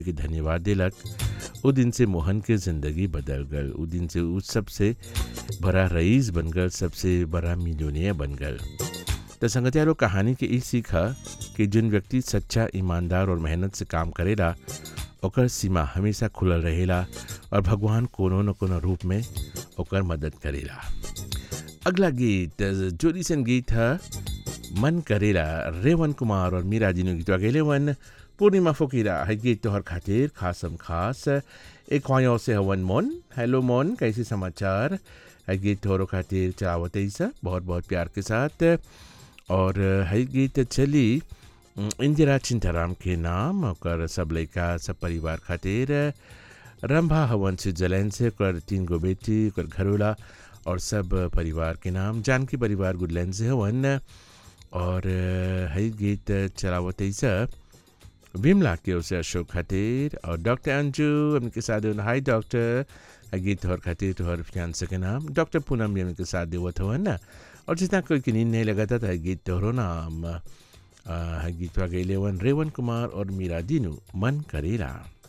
के धन्यवाद दिलक उ दिन से मोहन के ज़िंदगी बदल गल उ दिन से उ सबसे बड़ा रईस बन गल सबसे बड़ा मिलोनिया बन गल तो संगतियारो कहानी के ई सीखा कि जिन व्यक्ति सच्चा ईमानदार और मेहनत से काम करेला ओकर सीमा हमेशा खुलल रहेला और भगवान कोनो न कोनो रूप में ओकर मदद करेला अगला गीत जो रिसेंट गीत है मन करेला रेवन कुमार और मीरा जी ने गीतवा गेले वन पूर्णिमा फकीरा है गीत तोहर खातिर खासम खास एक ख्वायों से हवन मोन हेलो मोन कैसे समाचार है गीत तोहरों खातिर चावत ऐसा बहुत बहुत प्यार के साथ और है गीत चली इंदिरा चिंताराम के नाम ओकर सब लड़का सब परिवार खातिर रंभा हवन स्विट्जरलैंड से ओकर तीन गो बेटी ओकर घरोला और सब परिवार के नाम जानकी परिवार गुडलैंड से हवन और है गीत चलावत ऐसा विमला के उसे अशोक खातिर और डॉक्टर अंजू उनके साथ हाय डॉक्टर गीत तोहर खातिर तोहर फियांसे के नाम डॉक्टर पूनम भी उनके साथ देवत हवन ना और जितना कोई की नींद नहीं लगा था गीत तोहरो नाम गीत गैले वन रेवन कुमार और मीरा दीनू मन करेला